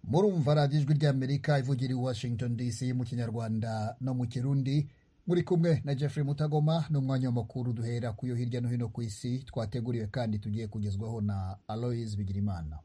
murumva radiyo ijwi ry'amerika ivugira i washington dc mu kinyarwanda no mu kirundi muri kumwe na jeffrey mutagoma n'umwanya w'amakuru duhera ku yo hirya no hino ku isi twateguriwe kandi tugiye kugezwaho na aloise bigirimana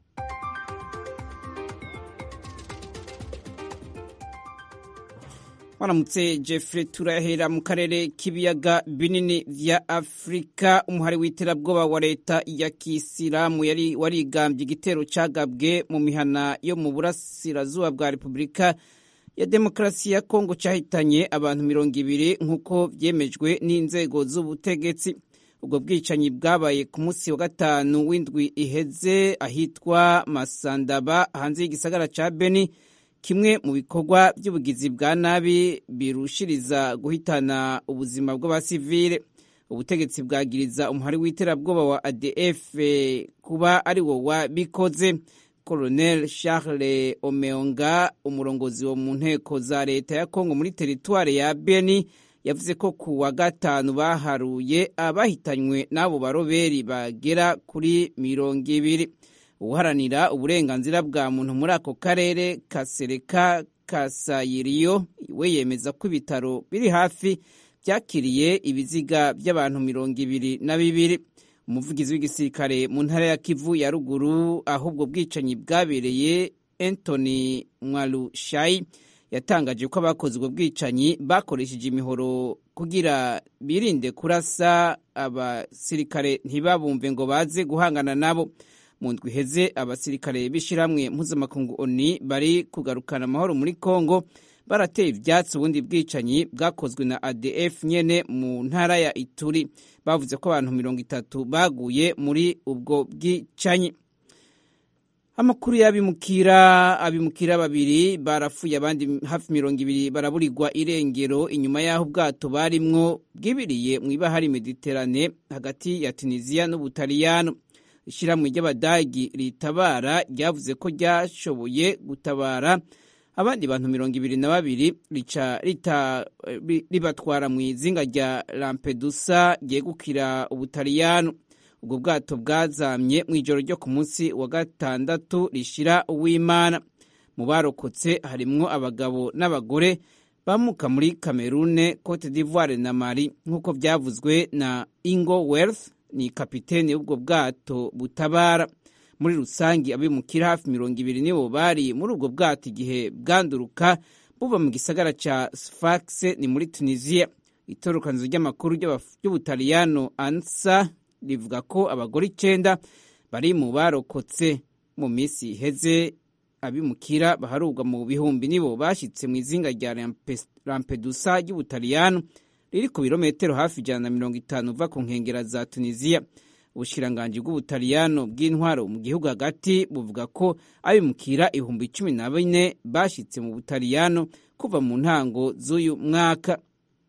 waramutse jeffrey turahera mu karere k'ibiyaga binini vya afurika umuhari w'iterabwoba wa leta ya kisilamu yari warigambye igitero cagabwe mu mihana yo mu burasirazuba bwa repubulika ya demokarasi ya kongo cyahitanye abantu mirongo ibiri nk'uko vyemejwe n'inzego z'ubutegetsi ubwo bwicanyi bwabaye ku munsi wa gatanu w'indwi iheze ahitwa masandaba hanze y'igisagara ca beni kimwe mu bikorwa by'ubugizi bwa nabi birushiriza guhitana ubuzima bw'abasivile ubutegetsi bwagiriza umuhari w'iterabwoba wa adf kuba ari wo wabikoze colonel charles omeonga umurongozi wo mu nteko za leta ya kongo muri teritware ya beni yavuze ko ku wa gatanu baharuye abahitanywe n'abo baroberi bagera kuri mirongo ibiri uharanira uburenganzira bwa muntu muri ako karere kasereka kasayiriyo we yemeza ko ibitaro biri hafi byakiriye ibiziga by'abantu mirongo ibiri na bibiri umuvugizi w'igisirikare mu ntara ya kivu ya ruguru aho ubwo bwicanyi bwabereye antony mwarushayi yatangaje ko abakoze ubwo bwicanyi bakoresheje imihoro kugira birinde kurasa abasirikare ntibabumve ngo baze guhangana nabo mu ndwi iheze abasirikare b'ishyirahamwe mpuzamakungu oni bari kugarukana amahoro muri congo barateye ibyatsi ubundi bwicanyi bwakozwe na adf nyene mu ntara ya ituri bavuze ko abantu mirongo itatu baguye muri ubwo bwicanyi amakuru y'abimukira abimukira babiri barapfuye abandi hafi mirongo ibiri baraburirwa irengero inyuma y'aho ubwato barimwo bwibiriye mu ibahari mediterane hagati ya tunisiya n'ubutaliyano ishyirahamwe ry'abadagi ritabara ryavuze ko ryashoboye gutabara abandi bantu mirongo ibiri na babiri rica ribatwara mu izinga rya lampedusa ryegukira ubutaliyano ubwo bwato bwazamye mu ijoro ryo ku munsi wa gatandatu rishira uw'imana mu barokotse harimwo abagabo n'abagore bamuka muri kamerune cote d'ivoire na mali nk'uko byavuzwe na ingo wealth ni kapitene y'ubwo bwato butabara muri rusange abimukira hafi mirongo ibiri nibo bari muri ubwo bwato igihe bwanduruka buva mu gisagara ca sfax ni muri tunisiya itorokanizo ry'amakuru ry'ubutaliyano ansa rivuga ko abagore icenda bari mu barokotse mu minsi iheze abimukira baharurwa mu bihumbi nibo bashyitse mu izinga rya lampedusa ry'ubutaliyano riri ku birometero hafi ijana na mirongo itanu uva ku nkengera za tunisiya ubushiranganji bw'ubutaliyano bw'intwaro mu gihugu hagati buvuga ko abimukira ibihumbi cumi na bine bashyitse mu butaliyano kuva mu ntango z'uyu mwaka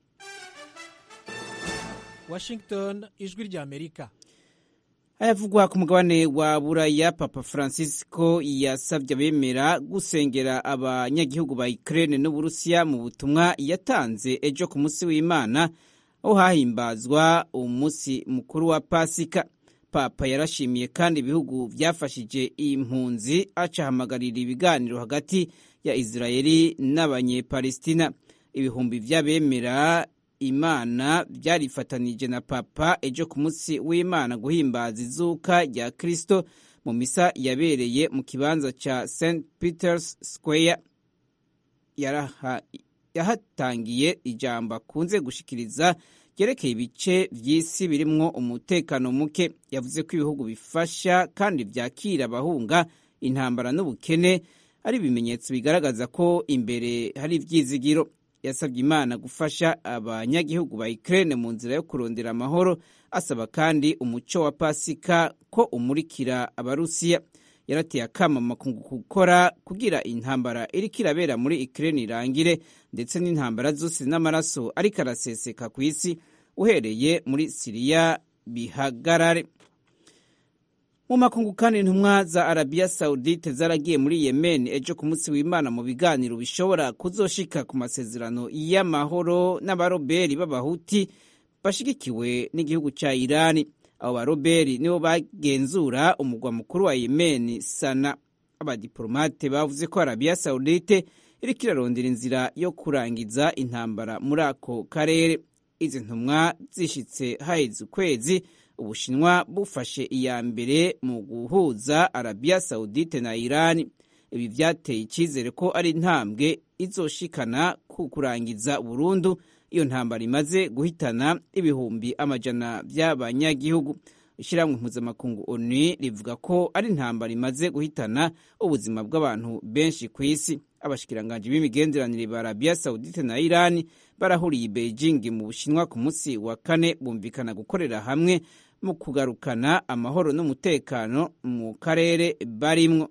washington ijwi ry'amerika ayavugwa ku mugabane wa buraya papa francisco yasabye abemera gusengera abanyagihugu ba ukraine n'uburusiya mu butumwa yatanze ejo ku munsi w'imana aho hahimbazwa umunsi mukuru wa pasika papa yarashimiye kandi ibihugu byafashije impunzi acahamagarira ibiganiro hagati ya israeli n'abanyepalestina ibihumbi by'abemera imana byarifatanije na papa ejo ku munsi w'imana guhimbaza izuka rya kristo mu misa yabereye mu kibanza ca st peters square yahatangiye ijambo akunze gushikiriza ryerekeye ibice vy'isi birimwo umutekano muke yavuze ko ibihugu bifasha kandi vyakira abahunga intambara n'ubukene ari ibimenyetso bigaragaza ko imbere hari ivyizigiro yasabye imana gufasha abanyagihugu ba Ukraine mu nzira yo kurondera amahoro asaba kandi umuco wa pasika ko umurikira abarusiya yarateye akama ku gukora kugira intambara iriko irabera muri Ukraine irangire ndetse n'intambara zose n'amaraso ariko araseseka ku isi uhereye muri Siriya bihagarare mu makungu kandi intumwa za arabiya sawudite zaragiye muri yemen ejo ku munsi w'imana mu biganiro bishobora kuzoshika ku masezerano y'amahoro n'abaroberi b'abahuti bashigikiwe n'igihugu cya irani abo baroberi nibo bagenzura umugwa mukuru wa yemen sana abadiplomate bavuze ko arabiya sawudite iriko irarondera inzira yo kurangiza intambara muri ako karere izi ntumwa zishitse haheze ukwezi ubushinwa bufashe iya mbere mu guhuza arabiya sawudite na irani ibi byateye icyizere ko ari intambwe izoshikana ku kurangiza burundu iyo ntambara imaze guhitana ibihumbi amajana by'abanyagihugu ishyirahamwe mpuzamakungu onu rivuga ko ari intambara imaze guhitana ubuzima bw'abantu benshi ku isi abashikiranganji b'imigenderanire ba arabiya sawudite na irani barahuriye i beijing mu bushinwa ku munsi wa kane bumvikana gukorera hamwe mu kugarukana amahoro n'umutekano mu karere barimwo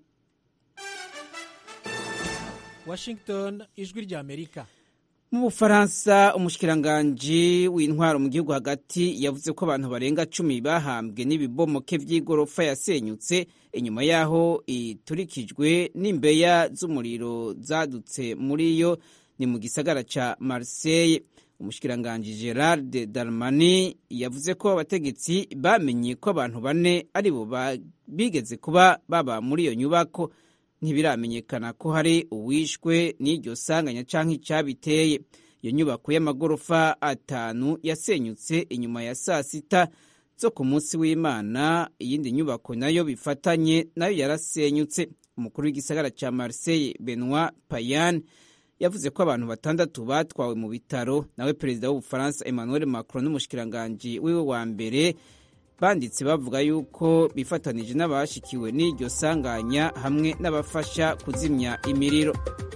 washington ijwi ry'amerika mu bufaransa umushikiranganji w'intwaro mu gihugu hagati yavuze ko abantu barenga cumi bahambwe n'ibibomoke by'igorofa yasenyutse inyuma y'aho iturikijwe n'imbeya z'umuriro zadutse muri yo ni mu gisagara ca marseille umushikiranganji gerard darmani yavuze ko abategetsi bamenye ko abantu bane aribo bigeze kuba baba muri iyo nyubako ntibiramenyekana ko hari uwishwe n'iryo sanganya cyangwa icyabiteye iyo nyubako y'amagorofa atanu yasenyutse inyuma ya saa sita zo ku munsi w'imana iyindi nyubako nayo bifatanye nayo yarasenyutse umukuru w'igisagara cya marseille benoit payan yavuze ko abantu batandatu batwawe mu bitaro nawe perezida w'ubufaransa emmanuel macron n'umushikiranganji wiwe wa mbere banditse bavuga yuko bifatanije n'abashikiwe n'iryo sanganya hamwe n'abafasha kuzimya imiriro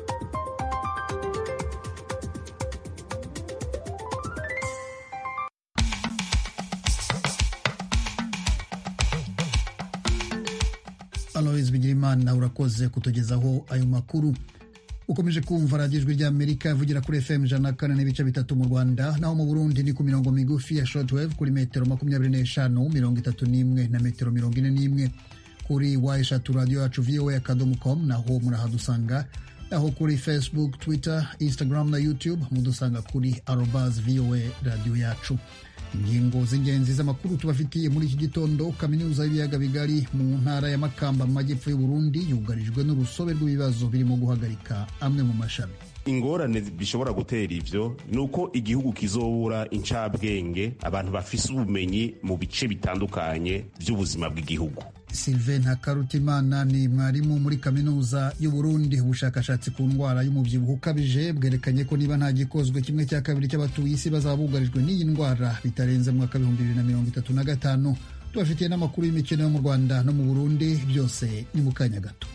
alois bigirimana urakoze kutugezaho ayo makuru ukomeje kumva radiyo ijwi ry'amerika ivugira kuri fm ijana na kane n'ibice bitatu mu rwanda naho mu burundi ni ku mirongo migufi ya shortwave kuri metero makumyabiri n'eshanu mirongo itatu n'imwe na metero mirongo ine n'imwe kuri wa eshatu radiyo yacu voa akadomo com naho murahadusanga naho kuri facebook twitter instagram na youtube mudusanga kuri arobas voa radiyo yacu ingingo z'ingenzi z'amakuru tubafitiye muri iki gitondo kaminuza y'ibiyaga bigari mu ntara ya makamba mu majyepfo y'uburundi yugarijwe n'urusobe rw'ibibazo birimo guhagarika amwe mu mashami ingorane bishobora gutera ivyo ni uko igihugu kizobura incabwenge abantu bafise ubumenyi mu bice bitandukanye by'ubuzima bw'igihugu Sylvain Ntakarutimana ni mwarimu muri kaminuza y'Uburundi ubushakashatsi ku ndwara y'umubyibuho ukabije bwerekanye ko niba nta gikozwe kimwe cya kabiri cy'abatuye isi bazaba bugarijwe n'iyi ndwara bitarenze mu mwaka w'ibihumbi bibiri na mirongo itatu na gatanu tubafitiye n'amakuru y'imikino yo mu Rwanda no mu Burundi byose ni mu kanya gato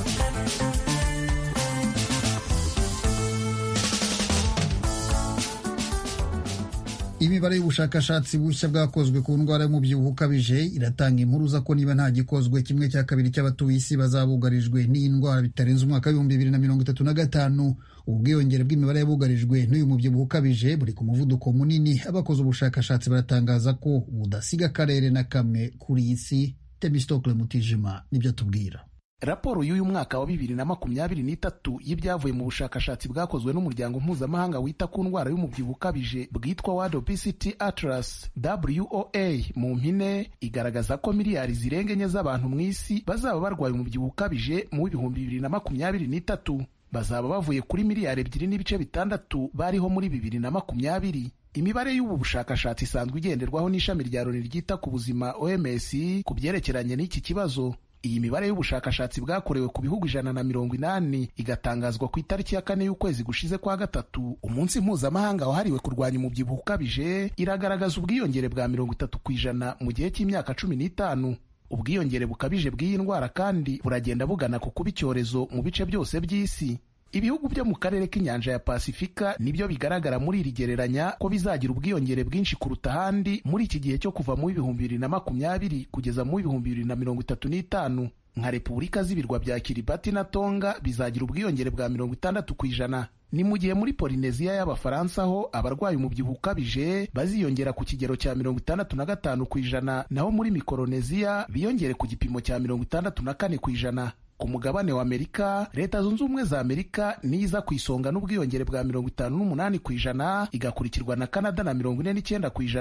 imibare y'ubushakashatsi bushya bwakozwe ku ndwara y'umubyibuho ukabije iratanga impuruza ko niba nta gikozwe kimwe cya kabiri cy'abatuye isi bazabugarijwe n'iyi ndwara bitarenze umwaka w'ibihumbi bibiri na mirongo itatu na gatanu ubwiyongere bw'imibare y'abugarijwe n'uyu mubyibuho ukabije buri ku muvuduko munini abakoze ubushakashatsi baratangaza ko budasiga akarere na kamwe kuri iyi si temistokle mutijima nibyo tubwira raporo y'uyu mwaka wa bibiri na makumyabiri n'itatu y'ibyavuye mu bushakashatsi bwakozwe n'umuryango mpuzamahanga wita ku ndwara y'umubyibuho ukabije bwitwa World Obesity Atlas WOA mu mpine igaragaza ko miliyari zirenga enye z'abantu mu isi bazaba barwaye umubyibuho ukabije mu w'ibihumbi bibiri na makumyabiri n'itatu bazaba bavuye kuri miliyari ebyiri n'ibice bitandatu bariho muri bibiri na makumyabiri imibare y'ubu bushakashatsi isanzwe igenderwaho n'ishami rya loni ryita ku buzima OMS ku byerekeranye n'iki kibazo iyi mibare y'ubushakashatsi bwakorewe ku bihugu ijana na mirongo inani igatangazwa ku itariki ya kane y'ukwezi gushize kwa gatatu umunsi mpuzamahanga wahariwe kurwanya umubyibuho ukabije iragaragaza ubwiyongere bwa mirongo itatu ku ijana mu gihe cy'imyaka cumi n'itanu ubwiyongere bukabije bw'iyi ndwara kandi buragenda bugana ku kuba icyorezo mu bice byose by'isi ibihugu byo mu karere k'inyanja ya pasifika nibyo bigaragara muri iri gereranya ko bizagira ubwiyongere bwinshi kuruta ahandi muri iki gihe cyo kuva mu w'ibihumbi bibiri na makumyabiri kugeza mu w'ibihumbi bibiri na mirongo itatu n'itanu nka repubulika z'ibirwa bya kiribati na tonga bizagira ubwiyongere bwa mirongo itandatu ku ijana ni mu gihe muri polineziya y'abafaransa ho abarwaye umubyibuho ukabije baziyongera ku kigero cya mirongo itandatu na gatanu ku ijana naho muri mikoroneziya biyongere ku gipimo cya mirongo itandatu na kane ku ijana ku mugabane wa amerika leta zunze ubumwe za amerika niyo iza ku isonga n'ubwiyongere bwa mirongo itanu n'umunani ku ijana igakurikirwa na kanada na mirongo ine n'icyenda ku ijana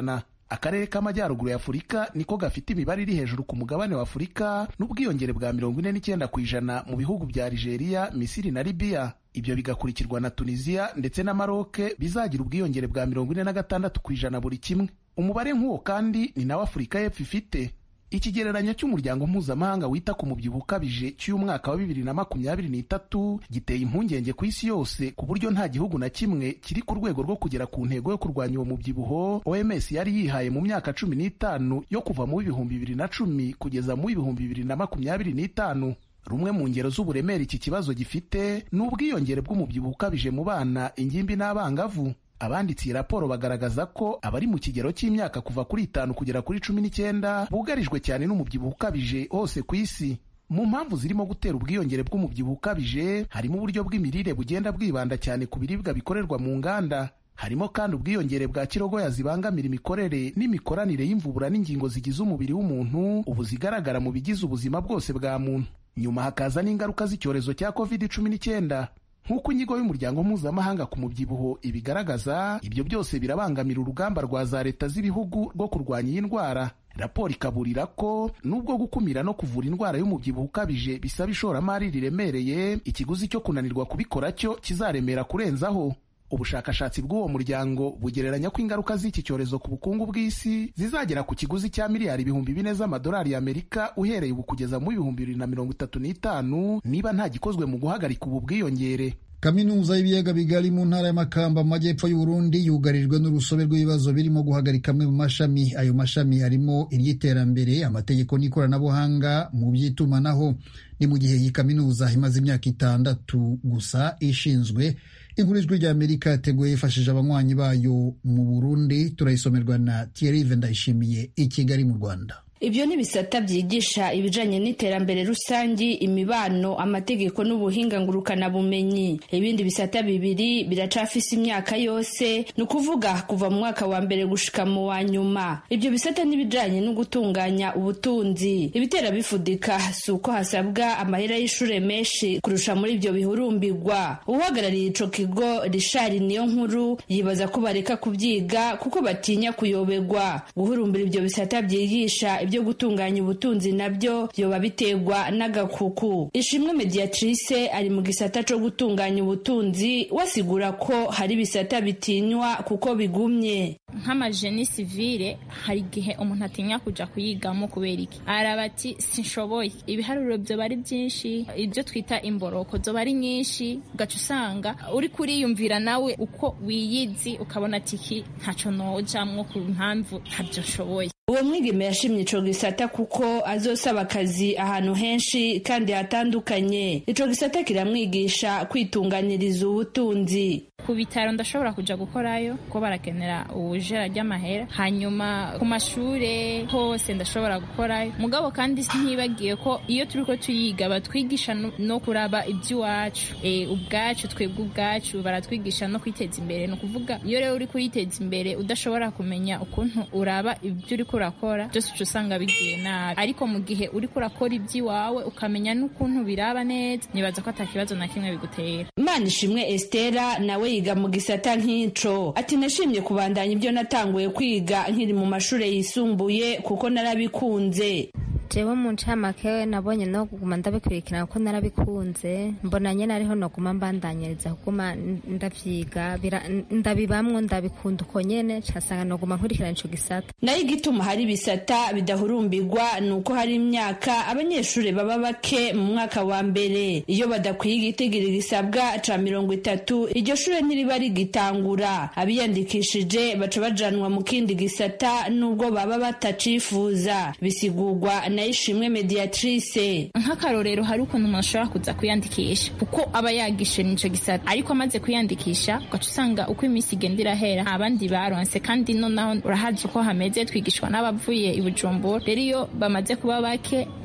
akarere k'amajyaruguru ya afurika niko gafite imibare iri hejuru ku mugabane wa afurika n'ubwiyongere bwa mirongo ine n'icyenda ku ijana mu bihugu bya algeria misiri na libiya ibyo bigakurikirwa na tunisiya ndetse na maroke bizagira ubwiyongere bwa mirongo ine na gatandatu ku ijana buri kimwe umubare nk'uwo kandi ni nawo afurika y'epfo ifite ikigereranyo cy'umuryango mpuzamahanga wita ku mubyibuho ukabije cy'umwaka wa bibiri na makumyabiri n'itatu giteye impungenge ku isi yose ku buryo nta gihugu na kimwe kiri ku rwego rwo kugera ku ntego yo kurwanya uwo mubyibuho oms yari yihaye mu myaka cumi n'itanu yo kuva mu w'ibihumbi bibiri na cumi kugeza mu w'ibihumbi bibiri na makumyabiri n'itanu rumwe mu ngero z'uburemere iki kibazo gifite ni ubwiyongere bw'umubyibuho ukabije mu bana ingimbi n'abangavu abanditse iyi raporo bagaragaza ko abari mu kigero cy'imyaka kuva kuri itanu kugera kuri cumi n'icyenda bugarijwe cyane n'umubyibuho ukabije hose ku isi mu mpamvu zirimo gutera ubwiyongere bw'umubyibuho ukabije harimo uburyo bw'imirire bugenda bwibanda cyane ku biribwa bikorerwa mu nganda harimo kandi ubwiyongere bwa kirogoya zibangamira imikorere n'imikoranire y'imvubura n'ingingo zigize umubiri w'umuntu ubu zigaragara mu bigize ubuzima bwose bwa muntu nyuma hakaza n'ingaruka z'icyorezo cya covid cumi n'icyenda nk'uko inyigo y'umuryango mpuzamahanga ku mubyibuho ibigaragaza ibyo byose birabangamira urugamba rwa za leta z'ibihugu rwo kurwanya iyi ndwara raporo ikaburira ko nubwo gukumira no kuvura indwara y'umubyibuho ukabije bisaba ishoramari riremereye ikiguzi cyo kunanirwa kubikora cyo kizaremera kurenzaho ubushakashatsi bw'uwo muryango bugereranya ko ingaruka z'iki cyorezo ku bukungu bw'isi zizagera ku kiguzi cya miliyari ibihumbi bine z'amadolari y'amerika uhereye ubu kugeza mu bihumbi bibiri na mirongo itatu n'itanu niba nta gikozwe mu guhagarika ubu bwiyongere kaminuza y'ibiyaga bigari mu ntara y'amakamba mu majyepfo y'uburundi yugarijwe n'urusobe rw'ibibazo birimo guhagarika amwe mu mashami ayo mashami harimo iry'iterambere amategeko n'ikoranabuhanga mu by'itumanaho ni mu gihe iyi kaminuza imaze imyaka itandatu gusa ishinzwe inkuru ijwi rya amerika yateguye yifashishije abanywanyi bayo mu burundi turayisomerwa na thierry ndayishimiye i kigali mu rwanda ibyo ni ibisata byigisha ibijanye n'iterambere rusangi imibano amategeko n'ubuhinga ngurukanabumenyi ibindi bisata bibiri biracafise imyaka yose ni ukuvuga kuva mu mwaka wa mbere gushika mu wa nyuma ibyo bisata n'ibijanye no gutunganya ubutunzi ibitera bifudika si uko hasabwa amahera y'ishure menshi kurusha muri ibyo bihurumbirwa uhagarariye ico kigo rishari niyo nkuru yibaza ko bareka kubyiga kuko batinya kuyoberwa guhurumbira ibyo bisata byigisha byo gutunganya ubutunzi nabyo byoba biterwa n'agakuku ishimwe mediatrice ari mu gisata cyo gutunganya ubutunzi wasigura ko hari ibisata bitinywa kuko bigumye nk'amajeni sivile hari igihe umuntu atinya kuja kuyigamo kubera iki araba ati sinshoboye ibiharuro byoba ari byinshi ibyo twita imboroko zoba ari nyinshi ugaca usanga uri kuriyumvira nawe uko wiyizi ukabona ati iki ntaco nojamwo ku mpamvu ntabyo nshoboye uwo mwigeme yashimye ico gisata kuko azosaba akazi ahantu henshi kandi hatandukanye ico gisata kiramwigisha kwitunganiriza ubutunzi ku bitaro ndashobora kuja gukorayo kuko barakenera ubujera ry'amahera hanyuma ku mashure hose ndashobora gukorayo mugabo kandi ntibagiye ko iyo turiko tuyiga batwigisha no kuraba iby'iwacu e, ubwacu twebwe ubwacu baratwigisha no kwiteza imbere ni ukuvuga iyo rero uri kuyiteza imbere udashobora kumenya ukuntu uraba ibyo uriko urakora byose uca usanga bigiye nabi ariko mu gihe uriko urakora iby'iwawe ukamenya n'ukuntu biraba neza nibaza ko ata kibazo na kimwe bigutera imana ishimwe estera nawe yiga mu gisata nk'ico ati nashimye kubandanya ibyo natanguye kwiga nkiri mu mashuri yisumbuye kuko narabikunze jewe mu ncamake nabonye no kuguma ndabikurikirana kuko narabikunze mbona nyene ariho noguma mbandanyiriza kuguma ndavyiga ndabibamwo ndabikunda uko nyene casanga noguma nkurikirana ico gisata nayo igituma hari ibisata bidahurumbirwa ni uko hari imyaka abanyeshuri baba bake mu mwaka wa mbere iyo badakwiye igitigiri gisabwa ca mirongo itatu iryo shure ntiriba rigitangura abiyandikishije baca bajanwa mu kindi gisata nubwo baba batacifuza bisigurwa na ishimwe mediatrice nk'akarorero hari ukuntu umuntu ashobora kuza kwiyandikisha kuko aba yagishe nico gisata ariko amaze kwiyandikisha ugaca usanga uko iminsi igenda irahera abandi baronse kandi nonaho urahazi uko hameze twigishwa n'abavuye i bujumbura rero iyo bamaze kuba bake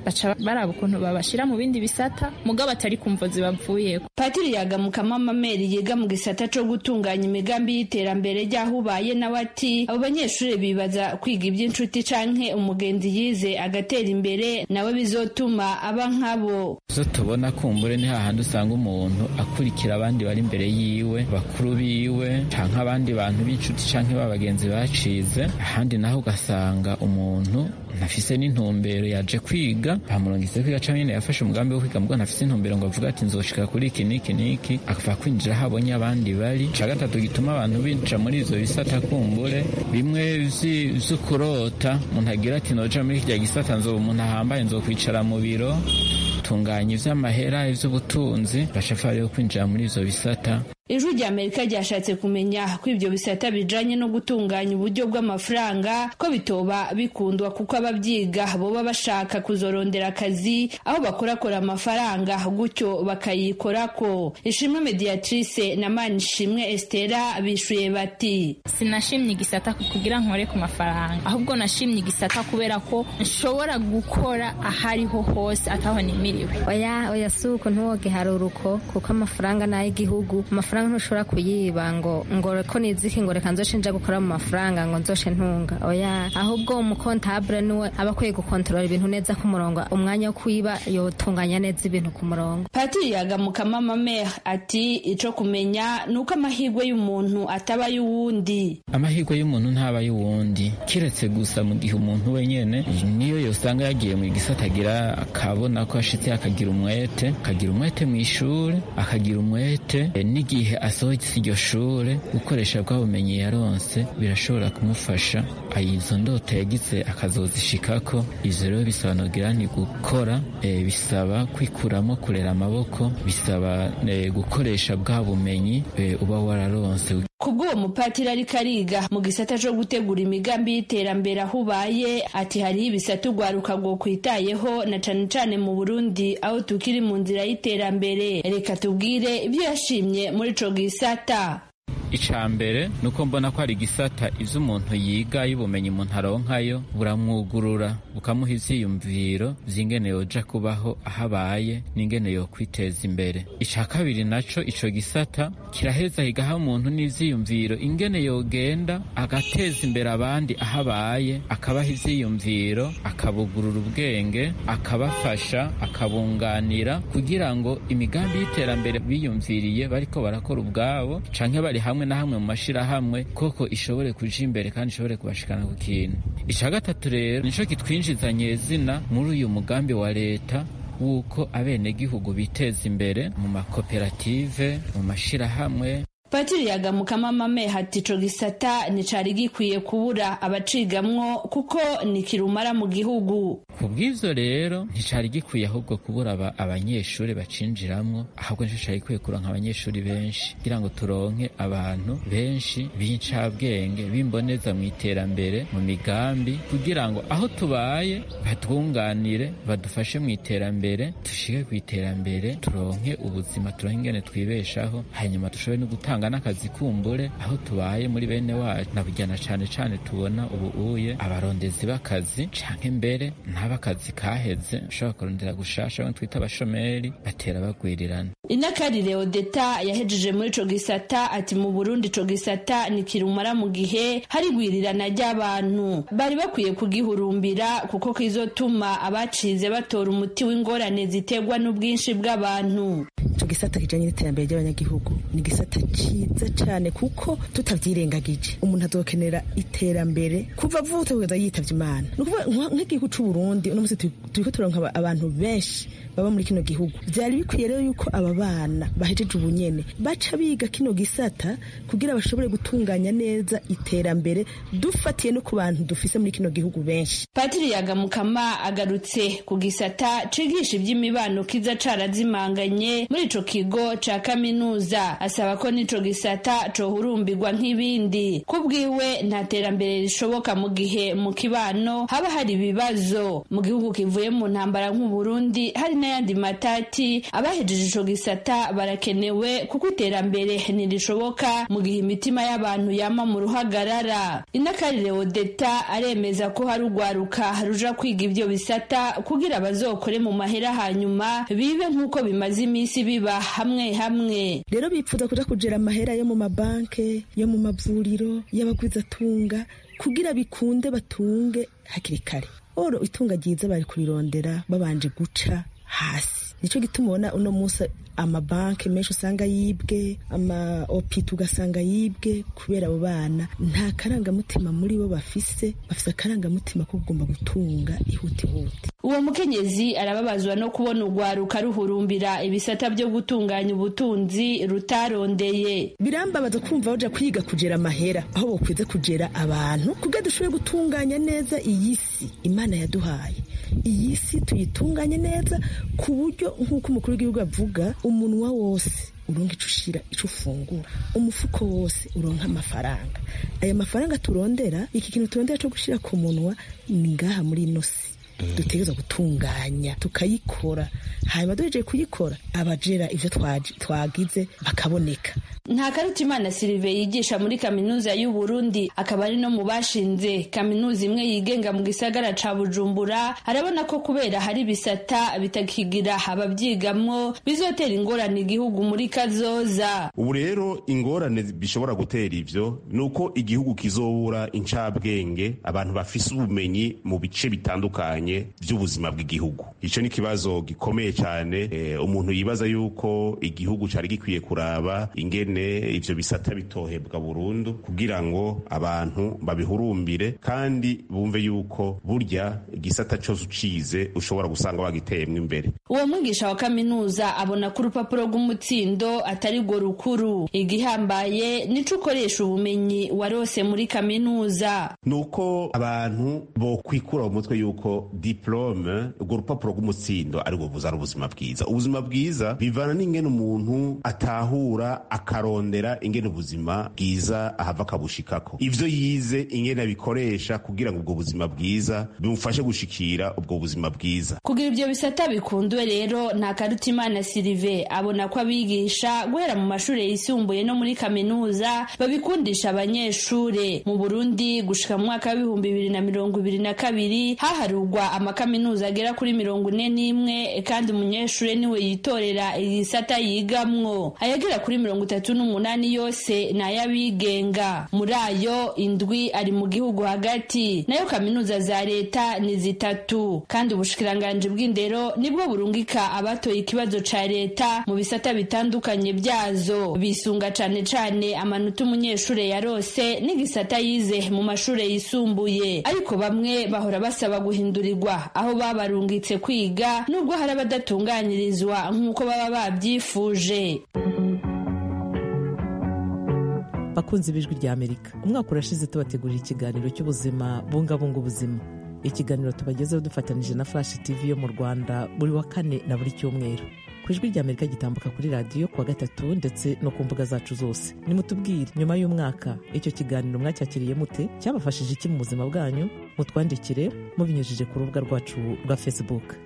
baca baraba ukuntu babashira mu bindi bisata mugabo atari kumvo zibavuyeko patiri yagamukama mameri yiga mu gisata co gutunganya imigambi y'iterambere ry'aho ubaye nawe ati abo banyeshuri bibaza kwiga iby'inshuti canke umugenzi yize agatera imbere nawe bizotuma aba nkabo zo tubona kumbure ni hahandi usanga umuntu akurikira abandi bari imbere yiwe bakuru biwe canke abandi bantu b'inshuti canke b'abagenzi bacize ahandi naho ugasanga umuntu ntafise n'intumbero yaje kwiga bamurungitse kwiga canke nyene yafashe umugambi wo kwiga mugabo ntafise intumbero ngo avuga ati nzoshika kuri iki n'iki n'iki akava kwinjira aho abonye abandi bari ca gatatu gituma abantu binjira muri ivyo bisata kumbure bimwe vy'ukurota umuntu agira ati noja muri kirya gisata nzoba umuntu ahambaye nzokwicara mu biro tunganya ivy'amahera ivy'ubutunzi bashafara yo kwinjira muri ivyo bisata ijwi rya amerika ryashatse kumenya ko ibyo bisata bijanye no gutunganya uburyo bw'amafaranga ko bitoba bikundwa kuko ababyiga boba bashaka kuzorondera akazi aho bakorakora amafaranga gutyo bakayikorako ishimwe mediatrice na manishimwe estera bishuye bati sinashimye igisata kugira nkore ku mafaranga ahubwo nashimye igisata kubera ko nshobora gukora ahariho hose ataho nimiriwe oya oya si uko ntuwoge haruruko kuko amafaranga ni ay'igihugu amafaranga ntushobora kuyiba ngo ngo ko niziki ngo reka nzoshe nja gukora mu mafaranga ngo nzoshe ntunga oya ahubwo umukontabure niwe aba akwiye gukontorora ibintu neza ku murongo umwanya wo kwiba yotunganya neza ibintu ku murongo patiri yagamukama mamere ati ico kumenya ni uko amahirwe y'umuntu ataba y'uwundi amahirwe y'umuntu ntaba y'uwundi kiretse gusa mu gihe umuntu wenyene niyo yosanga yagiye mu gisata agira akabona ko ashitse akagira umwete akagira umwete mu ishuri akagira umwete n'igihe igihe asohotse iryo shure gukoresha bwa bumenyi yaronse birashobora kumufasha izo ndoto yagize akazozishikako ivyo rero bisobanukira ni gukora e, bisaba kwikuramo kurera amaboko bisaba e, gukoresha bwa bumenyi e, uba wararonse kubw'uwo mupatiri ariko ariga mu gisata co gutegura imigambi y'iterambere aho ubaye ati hariho ibisata urwaruka rwo kwitayeho na cane cane mu burundi aho tukiri mu nzira y'iterambere reka tubwire ibyo yashimye muri ico gisata ica mbere ni uko mbona ko hari igisata ivyo umuntu yiga y'ubumenyi umuntu aronkayo buramwugurura bukamuha ivyiyumviro vy'ingene yoja kubaho aho abaye n'ingene yokwiteza imbere ica kabiri naco ico gisata kiraheza higaha umuntu n'ivyiyumviro ingene yogenda agateza imbere abandi aho abaye akabaha ivyiyumviro akabugurura ubwenge akabafasha akabunganira kugira ngo imigambi y'iterambere biyumviriye bariko barakora ubwabo canke bari hamwe na hamwe mu mashirahamwe koko ishobore kuja imbere kandi ishobore kubashikana ku kintu ica gatatu rero nico kitwinjiza nyezina muri uyu mugambi wa leta wuko abenegihugu biteza imbere mu makoperative mu mashirahamwe patiri yagamukama mame hati ico gisata nicari gikwiye kubura abacigamwo kuko ni kirumara mu gihugu ku bw'ivyo rero nticari gikwiye ahubwo kubura aba abanyeshuri bacinjiramwo ahubwo nico cari gikwiye kuronka abanyeshuri benshi kugira ngo turonke abantu benshi b'incabwenge b'imboneza mu iterambere mu migambi kugira ngo aho tubaye batwunganire badufashe mu iterambere dushike ku iterambere turonke ubuzima turonke ingene twibeshaho hanyuma dushobore no gutanga n'akazi kumbure aho tubaye muri bene wacu nabujyana cane cane tubona ubu uye abarondezi b'akazi canke mbere n'abakazi kaheze ushobora kurondera gushasha ngo twita abashomeri batera bagwirirana inakarire odeta yahejeje muri ico gisata ati mu burundi ico gisata ni kirumara mu gihe hari gwirirana ry'abantu bari bakwiye kugihurumbira kuko kizotuma abacize batora umuti w'ingorane ziterwa n'ubwinshi bw'abantu ico gisata kijanye n'iterambere ry'abanyagihugu ni gisata ciza cane kuko tutavyirengagije umuntu azokenera iterambere kuva avutse kugeza yitavye imana ni ukuvuga nk'igihugu c'uburundi uno musi turiko turonka abantu benshi baba muri kino gihugu vyari bikwiye rero yuko aba bana bahejeje ubunyene baca biga kino gisata kugira bashobore gutunganya neza iterambere dufatiye no ku bantu dufise muri kino gihugu benshi patiri yagamukama agarutse ku gisata cigisha ivy'imibano kiza carazimanganye muri ico kigo ca kaminuza asaba ko n'ico gisata cohurumbirwa nk'ibindi ku bwiwe nta terambere rishoboka mu gihe mu kibano haba hari ibibazo mu gihugu kivuye mu ntambara nk'uburundi hari n'ayandi matati abahejeje ico gisata barakenewe kuko iterambere ntirishoboka mu gihe imitima y'abantu yama mu ruhagarara inakarire odeta aremeza ko hari urwaruka ruja kwiga ivyo bisata kugira bazokore mu mahera hanyuma bibe nk'uko bimaze iminsi biba hamwe hamwe rero bipfuza kuja kujera amahera yo mu mabanke yo mu mavuriro y'abagwizatunga kugira bikunde batunge hakiri kare oro itunga ryiza bari kurirondera babanje guca hasi nicyo gituma ubona uno munsi amabanki menshi usanga yibwe ama opita ugasanga yibwe kubera abo bana nta karangamutima muri bo bafise bafise akarangamutima ko kugomba gutunga ihutihuti uwo mukenyezi arababazwa no kubona urwaruka ruhurumbira ibisata byo gutunganya ubutunzi rutarondeye birambabaza kumva baja kwiga kugera amahera aho bokwiza kugera abantu kugira dushobore gutunganya neza iyi si imana yaduhaye iyi si tuyitunganye neza ku buryo nk'uko umukuru w'igihugu avuga umunwa wose uronka ico ushira ico ufungura umufuko wose uronka amafaranga aya mafaranga turondera iki kintu turondera co gushira ku munwa ni ngaha muri ino si dutegereza gutunganya tukayikora hanyuma duhejeje kuyikora abajera ivyo twagize bakaboneka nta karutimana silive yigisha muri kaminuza y'u Burundi akaba ari no mu bashinze kaminuza imwe yigenga mu gisagara ca Bujumbura arabona ko kubera hari bisata bitakigira ababyigamwo bizotera ingorane igihugu muri kazoza ubu rero ingorane bishobora gutera ivyo nuko igihugu kizobura incabwenge abantu bafise ubumenyi mu bice bitandukanye by'ubuzima bw'igihugu ico ni ikibazo gikomeye cyane e, umuntu yibaza yuko igihugu cari gikwiye kuraba ingene ivyo bisata bitohebwa burundu kugira ngo abantu babihurumbire kandi bumve yuko burya igisata cyose ucize ushobora gusanga wagiteyemwo imbere uwo mwigisha wa kaminuza abona ko urupapuro rw'umutsindo atari rwo rukuru igihambaye nico ukoresha ubumenyi warose muri kaminuza nuko abantu bo kwikura mu mutwe yuko diplome urwo rupapuro rw'umutsindo ari rwo buzana ubuzima bwiza ubuzima bwiza bivana n'ingene umuntu atahura akarondera ingene ubuzima bwiza ahava akabushikako ivyo yize ingene abikoresha kugira ngo ubwo buzima bwiza bimufashe gushikira ubwo buzima bwiza kugira ivyo bisata bikundwe rero nta karutimana silive abona ko abigisha guhera mu mashuri yisumbuye no muri kaminuza babikundisha abanyeshure mu burundi gushika mu mwaka w'ibihumbi bibiri na mirongo ibiri na kabiri haharurwa amakaminuza agera kuri mirongo ine n'imwe kandi umunyeshure niwe yitorera igisata yigamwo ayagera kuri mirongo itatu n'umunani yose ni ay'abigenga muri ayo indwi ari mu gihugu hagati nayo kaminuza za leta ni zitatu kandi ubushikiranganji bw'indero nibwo burungika abatoye ikibazo ca leta mu bisata bitandukanye byazo bisunga cane cane amanota umunyeshure yarose n'igisata yize mu mashure yisumbuye ariko bamwe bahora basaba guhindurirwa aho babarungitse kwiga nubwo hari abadatunganirizwa nk'uko baba babyifuje bakunze ibijwi rya amerika umwaka urashize tubategurira ikiganiro cy'ubuzima bungabunga ubuzima ikiganiro tubagezeho dufatanije na flash tv yo mu rwanda buri wa kane na buri cyumweru ku ijwi rya amerika gitambuka kuri radiyo kuwa gatatu ndetse no ku mbuga zacu zose nimutubwire nyuma y'umwaka icyo kiganiro mwacyakiriye mute cyabafashije iki mu buzima bwanyu mutwandikire mubinyujije ku rubuga rwacu rwa facebook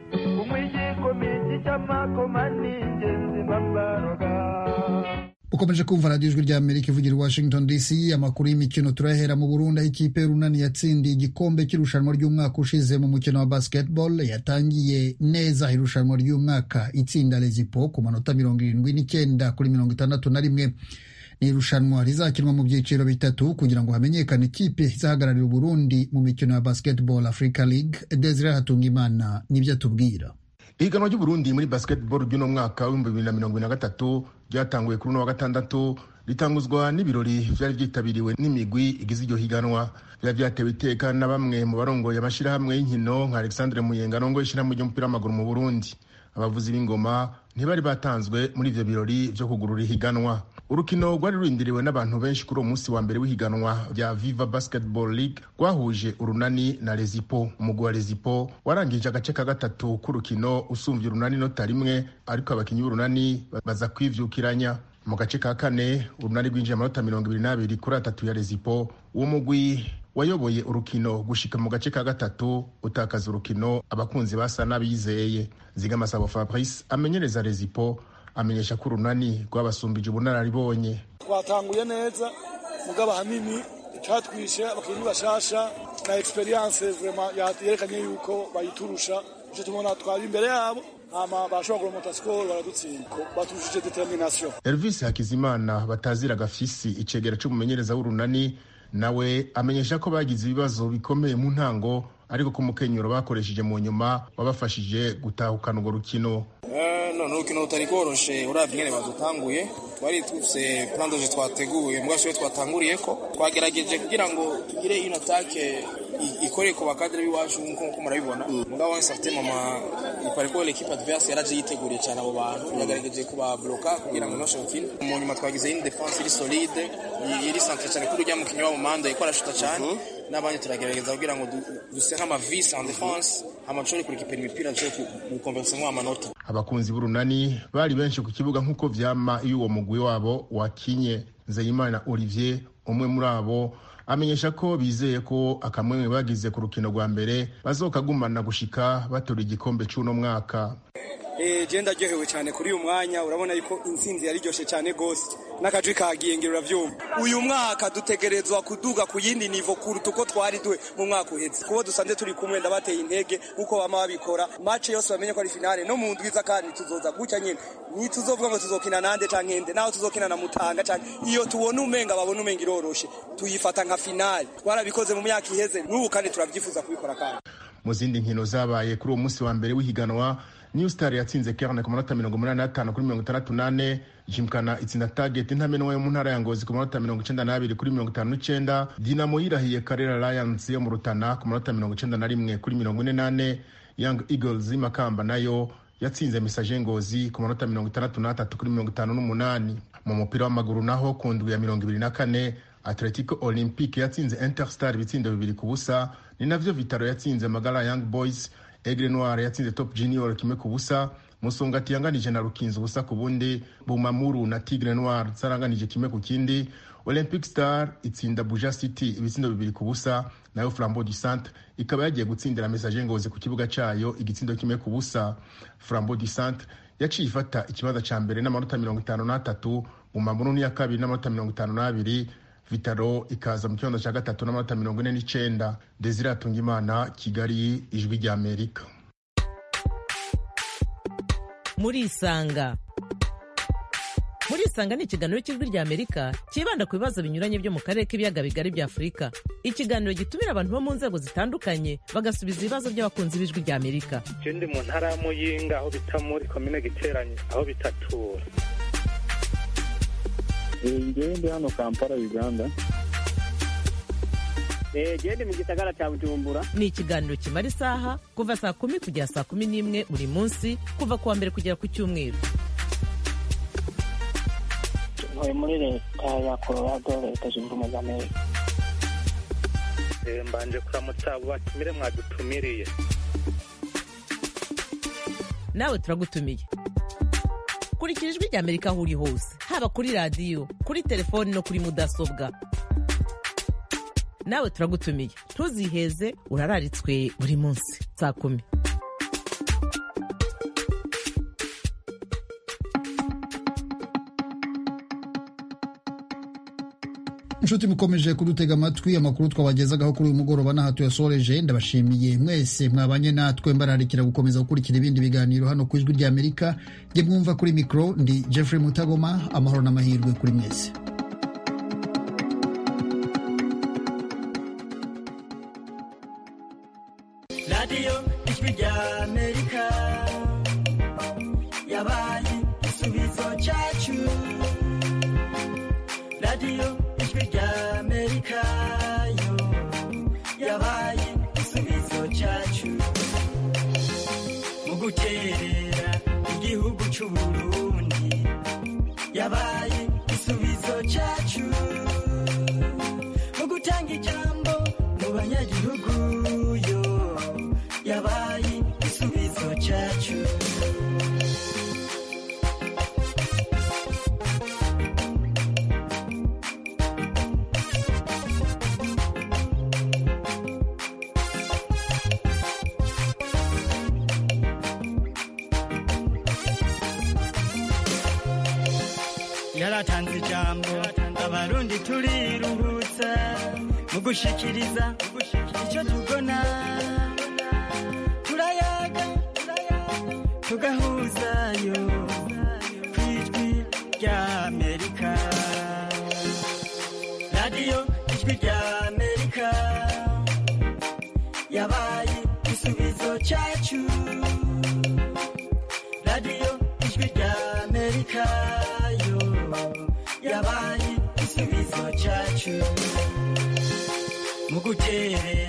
ukomeje kumva radiyo ijwi rya amerika ivugira i washington dc amakuru y'imikino turahera mu burundi aho ikipe y'urunani yatsindiye igikombe cy'irushanwa ry'umwaka ushize mu mukino wa basketball yatangiye neza irushanwa ry'umwaka itsinda lezipo ku manota mirongo irindwi n'icyenda kuri mirongo itandatu na rimwe ni irushanwa rizakinwa mu byiciro bitatu kugira ngo hamenyekane ikipe izahagararira uburundi mu mikino ya basketball africa league desire hatungimana nibyo atubwira ihiganwa ry'uburundi muri basketball ry'uno mwaka w'ibihumbi bibiri na mirongo ibiri na gatatu ryatanguye kuri uno wa gatandatu ritanguzwa n'ibirori vyari vyitabiriwe n'imigwi igize iryo higanwa vyari vyatewe iteka na bamwe mu barongoye amashirahamwe y'inkino nka alexandre muyenga arongoye ishirahamwe ry'umupira w'amaguru mu burundi abavuzi b'ingoma ntibari batanzwe muri ivyo birori vyo kugurura ihiganwa urukino rwari rurindiriwe n'abantu benshi kuri uwo munsi wa mbere w'ihiganwa rya viva basketball league rwahuje urunani na rezipo umugwi wa rezipo warangije agace ka gatatu k'urukino usumvye urunani nota rimwe ariko abakinyi b'urunani baza kwivyukiranya mu gace ka kane urunani rwinjiye amanota mirongo ibiri n'abiri kuri atatu ya rezipo uwo mugwi wayoboye urukino gushika mu gace ka gatatu utakaza urukino abakunzi basa n'abizeye zigamasabo fabrice amenyereza rezipo amenyesha ko urunani rwabasumbije ubunararibonye twatanguye neza mugabo ahanini icatwishe abakinnyi bashasha na experience vraiment yerekanye yuko bayiturusha ivyo tubona twari imbere yabo hama bashobora kuromota skoro baradutsinda baturushije determination elvis hakizimana batazira gafisi icegera c'umumenyereza w'urunani nawe amenyesha ko bagize ibibazo bikomeye mu ntango ariko ko umukenyero bakoresheje mu nyuma wabafashije gutahukana urwo rukino none urukino rutari rworoshe uravye ingene badutanguye twari dufise plan doje twateguye mbwa siwe twatanguriye ko twagerageje kugira ngo tugire une attaque ikoreye ku bakadre b'iwacu nk'uko murabibona mugabo wese afite mama ipare ko l'équipe adverse yaraje yiteguriye cyane abo bantu yagerageje kubabloka kugira ngo noshe ukine mu nyuma twagize une défense iri solide iri centre cyane kuri urya mukinnyi wabo manda ikora shuta cyane n'abandi turagerageza kugira ngo duse nk'amavisi en défense amashobore kurikipera imipira dushobore gukonversiyamo amanota abakunzi b'urunani bari benshi ku kibuga nk'uko vyama iyo uwo mugwi wabo wakinye nzeyimana olivier umwe muri abo amenyesha ko bizeye ko akamwemwe bagize ku rukino rwa mbere bazokagumana gushika batora igikombe c'uno mwaka je ndaryohewe cyane kuri uyu mwanya urabona yuko intsinzi yariryoshye cyane gose n'akajwi kagiye ngira uravyumva uyu mwaka dutegerezwa kuduga ku yindi nivo kuruta uko twari duhe mu mwaka uheze kubo dusanze turi kumwe ndabateye intege nk'uko bama babikora mace yose bamenye ko ari finale no mu ndwiza kandi tuzoza gutya nyine ntituzovuga ngo tuzokina nande canke nde naho tuzokina na mutanga canke iyo tubona umenga babona umenga iroroshe tuyifata nka finale twarabikoze mu myaka iheze n'ubu kandi turavyifuza kubikora kandi mu zindi nkino zabaye kuri uwo munsi wa mbere w'ihiganwa new star yatsinze kerne ku manota mirongo umunani n'atanu kuri mirongo itandatu n'ane jimkana itsinda target ntamenwa yo mu ntara ya ngozi ku manota mirongo icenda n'abiri kuri mirongo itanu n'icenda dinamo yirahiye karera lions yo mu rutana ku manota mirongo icenda na rimwe kuri mirongo ine n'ane young eagles y'imakamba nayo yatsinze misaje ngozi ku manota mirongo itandatu n'atatu kuri mirongo itanu n'umunani mu mupira w'amaguru naho ku ndwi ya mirongo ibiri na kane atletico olympique yatsinze interstar ibitsindo bibiri ku busa ni navyo vitaro yatsinze magara young boys Aigle Noir yatsinze Top Junior kimwe ku busa Musongati yanganije na Rukinzo ubusa ku bundi Bumamuru na Tigre Noir zaranganije kimwe ku kindi Olympic Star itsinda Buja City ibitsindo bibiri ku busa nayo Flambeau du Centre ikaba yagiye gutsindira Message Ngozi ku kibuga cayo igitsindo kimwe ku busa Flambeau du Centre yaciye ifata ikibanza ca mbere n'amanota mirongo itanu n'atatu Bumamuru ni ya kabiri n'amanota mirongo itanu n'abiri vitaro ikaza mu kibanza cya gatatu n'amanota mirongo ine n'icenda desire atungimana kigali ijwi rya amerika muri isanga muri isanga ni ikiganiro cy'ijwi rya amerika cyibanda ku bibazo binyuranye byo mu karere k'ibiyaga bigari bya afurika ikiganiro gitumira abantu bo mu nzego zitandukanye bagasubiza ibibazo by'abakunzi b'ijwi rya amerika je ndi mu ntara ya muyinga aho bita muri komine giteranye aho bitatura ngewe ndi hano kampala uganda gende mu gisagara cya bujumbura ni ikiganiro kimara isaha kuva saa kumi kugera saa kumi n'imwe buri munsi kuva ku wa mbere kugera ku cyumweru ntuye muri leta ya colorado leta zunze ubumwe za amerika mbanje kuramutsa abo batumire mwadutumiriye nawe turagutumiye kurikira ijwi rya amerika aho uri hose haba kuri radiyo kuri telefoni no kuri mudasobwa nawe turagutumiye ntuziheze urararitswe buri munsi saa kumi inshuti mukomeje kudutega amatwi amakuru twabagezagaho kuri uyu mugoroba n'aha tuyasoreje ndabashimiye mwese mwabanye natwe mbararikira gukomeza gukurikira ibindi biganiro hano ku ijwi ry'amerika jye mwumva kuri mikoro ndi jeffrey mutagoma amahoro n'amahirwe kuri mwese radiyo ijwi ry'amerika yabaye igisubizo cyacu radiyo ijwi ry'amerika yo yabaye igisubizo cyacu mu guterera igihugu cy'uburundi yabaye igisubizo yaratanze ijambo abarundi turiruhutsa mu gushikiriza icyo tubona turayaga tugahuzayo ku ijwi rya amerika radiyo ijwi rya amerika yabaye igisubizo cyacu radiyo ijwi rya amerika yo yabaye igisubizo cyacu mu guterera